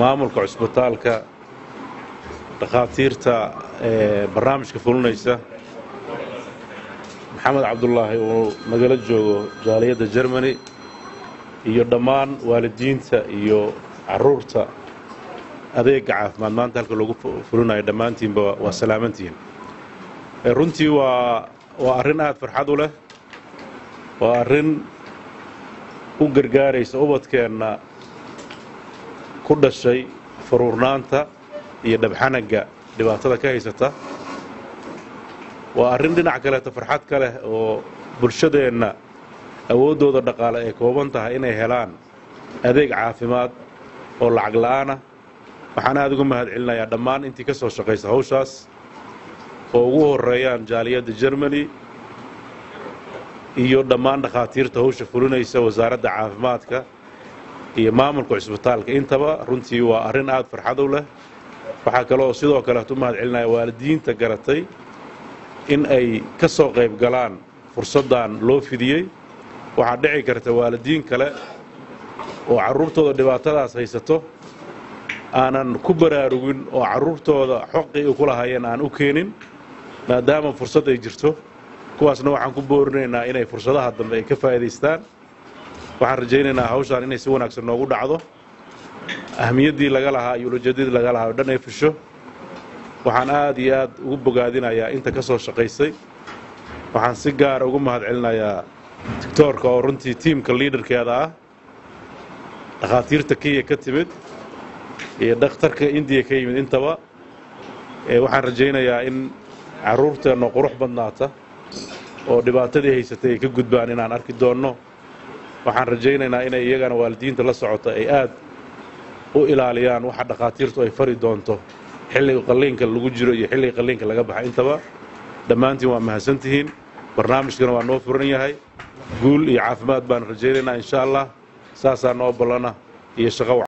maamulka cusbitaalka dhakhaatiirta ee barnaamijka fulinaysa maxamed cabdulaahi uu nagala joogo jaaliyadda jermani iyo dhammaan waalidiinta iyo caruurta adeega caafimaad maanta halka loogu fulinayo dhammaantiinba waa salaamantihiin runtii waa waa arrin aad farxad u leh waa arrin u gargaaraysa ubadkeenna ku dhashay faruurnaanta iyo dhabxanagga dhibaatada ka haysata waa arrin dhinac kaleeto farxad ka leh oo bulshadeenna awooddooda dhaqaale ay kooban tahay inay helaan adeeg caafimaad oo lacag la'aanah waxaan aad uga mahad celinayaa dhammaan intii ka soo shaqaysa hawshaas oo ugu horreeyaan jaaliyadda jermani iyo dhammaan dhakhaatiirta hawsha fulinaysa wasaaradda caafimaadka iyo maamulka cusbitaalka intaba runtii waa arrin aad farxad u leh waxaa kaloo sidoo kaleeto u mahad celinaya waalidiinta garatay in ay ka soo qayb galaan fursaddan loo fidiyey waxaa dhici karta waalidiin kale oo carruurtooda dhibaatadaas haysato aanan ku baraarugin oo carruurtooda xoqii u kula hayeen aan u keenin maadaama fursad ay jirto kuwaasna waxaan ku boorinaynaa inay fursadaha dambe ay ka faa'iidaystaan waxaan rajaynaynaa hawshaan inay si wanaagsan noogu dhacdo ahmiyaddii laga lahaa iyo ulajeedadii laga lahaa oo dhan ay fusho waxaan aad iyo aad ugu bogaadinayaa inta ka soo shaqaysay waxaan si gaara ugu mahad celinayaa doctoorka oo runtii tiimka liidarkeeda ah dhakhaatiirta kenya ka timid iyo dhakhtarka indiya ka yimid intaba waxaan rajaynayaa in carruurteenna qurux badnaata oo dhibaatadii haysatay ay ka gudbaan inaan arki doonno waxaan rajaynaynaa inay iyagana waalidiinta la socota ay aad u ilaaliyaan waxa dhakhaatiirtu ay fari doonto xilliga qalliinka lagu jiro iyo xilliga qalliinka laga baxa intaba dhammaantiin waa mahadsantihiin barnaamijkana waa noo furan yahay guul iyo caafimaad baan rajaynaynaa insha allah saasaa noo ballana iyo shaqo